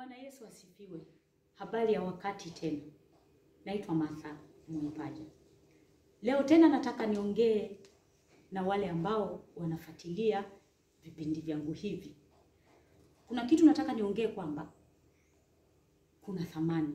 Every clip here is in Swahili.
Bwana Yesu asifiwe. Habari ya wakati tena. Naitwa Martha Mwipaja. Leo tena nataka niongee na wale ambao wanafuatilia vipindi vyangu hivi. Kuna kitu nataka niongee kwamba kuna thamani.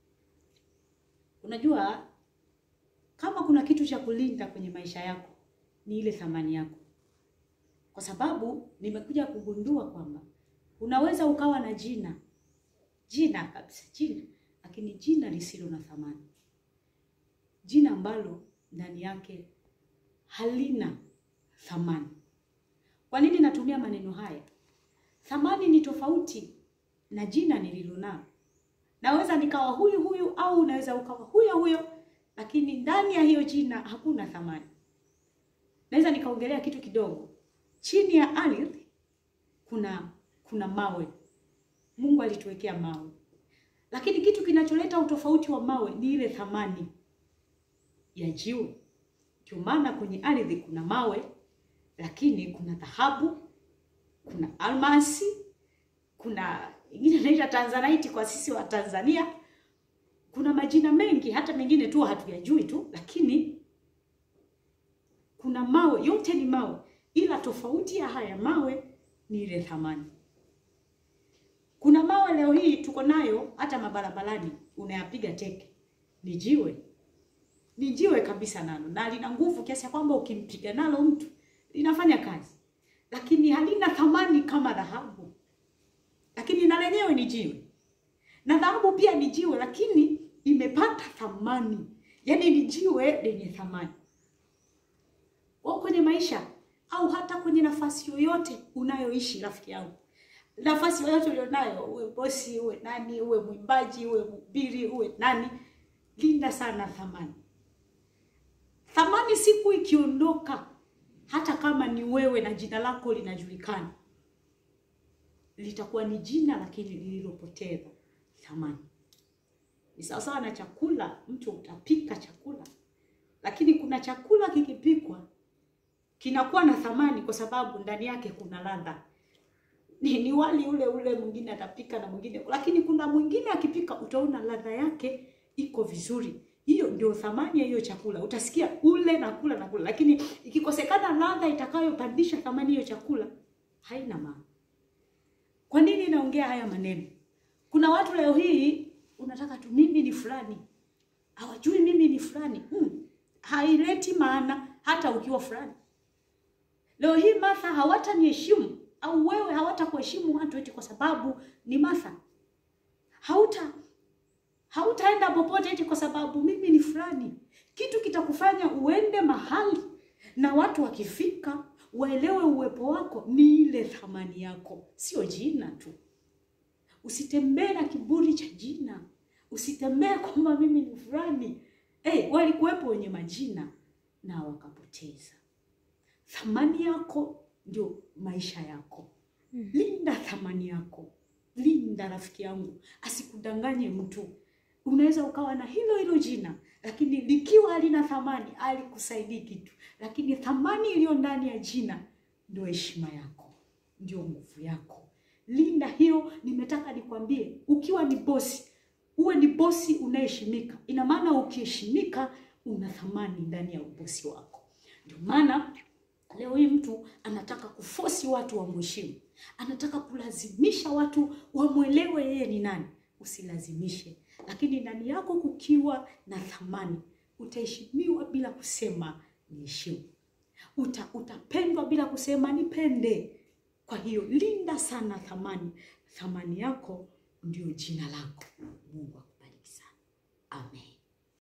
Unajua kama kuna kitu cha kulinda kwenye maisha yako ni ile thamani yako. Kwa sababu nimekuja kugundua kwamba unaweza ukawa na jina jina kabisa jina, lakini jina lisilo na thamani, jina ambalo ndani yake halina thamani. Kwa nini natumia maneno haya? Thamani ni tofauti na jina nililonalo. Naweza nikawa huyu huyu au unaweza ukawa huyo huyo, lakini ndani ya hiyo jina hakuna thamani. Naweza nikaongelea kitu kidogo. Chini ya ardhi kuna kuna mawe. Mungu alituwekea mawe, lakini kitu kinacholeta utofauti wa mawe ni ile thamani ya jiwe. Ndio maana kwenye ardhi kuna mawe, lakini kuna dhahabu, kuna almasi, kuna ingine inaitwa tanzanite kwa sisi wa Tanzania. Kuna majina mengi, hata mengine tu hatuyajui tu, lakini kuna mawe, yote ni mawe, ila tofauti ya haya mawe ni ile thamani. Kuna mawe leo hii tuko nayo hata mabarabarani, unayapiga teke, ni jiwe, ni jiwe kabisa nalo, na lina nguvu kiasi ya kwamba ukimpiga nalo mtu linafanya kazi, lakini halina thamani kama dhahabu. Lakini na lenyewe ni jiwe, na dhahabu pia ni jiwe, lakini imepata thamani, yaani ni jiwe lenye thamani. Kwa kwenye maisha au hata kwenye nafasi yoyote unayoishi, rafiki yangu nafasi yoyote ulionayo, uwe bosi, uwe nani, uwe mwimbaji, uwe mhubiri, uwe nani, linda sana thamani. Thamani siku ikiondoka, hata kama ni wewe na jina lako linajulikana, litakuwa ni jina lakini lililopoteza thamani. Ni sawasawa na chakula, mtu utapika chakula, lakini kuna chakula kikipikwa kinakuwa na thamani kwa sababu ndani yake kuna ladha ni, ni wali ule ule, mwingine atapika na mwingine, lakini kuna mwingine akipika utaona ladha yake iko vizuri. Hiyo ndio thamani ya hiyo chakula. Utasikia ule na kula na kula, lakini ikikosekana ladha itakayopandisha thamani hiyo chakula haina maana. Kwa nini naongea haya maneno? Kuna watu leo hii unataka tu mimi ni fulani, hawajui mimi ni fulani. Hmm, haileti maana hata ukiwa fulani. Leo hii Martha hawataniheshimu au wewe hawatakuheshimu watu eti kwa sababu ni Martha. Hauta hautaenda popote eti kwa sababu mimi ni fulani. Kitu kitakufanya uende mahali na watu wakifika waelewe uwepo wako ni ile thamani yako, sio jina tu. Usitembee na kiburi cha jina, usitembee kwamba mimi ni fulani. Hey, walikuwepo wenye majina na wakapoteza thamani yako ndio maisha yako. Linda thamani yako, linda rafiki yangu, asikudanganye mtu. Unaweza ukawa na hilo hilo jina, lakini likiwa halina thamani, alikusaidii kitu. Lakini thamani iliyo ndani ya jina ndio heshima yako, ndio nguvu yako. Linda hiyo. Nimetaka nikwambie, ukiwa ni bosi, uwe ni bosi unaheshimika. Ina maana ukiheshimika, una thamani ndani ya ubosi wako. Ndio maana Leo hii mtu anataka kufosi watu wamheshimu, anataka kulazimisha watu wamwelewe yeye ni nani. Usilazimishe, lakini ndani yako kukiwa na thamani, utaheshimiwa bila kusema niheshimu, uta utapendwa bila kusema nipende. Kwa hiyo linda sana thamani. Thamani yako ndio jina lako. Mungu akubariki sana, amen.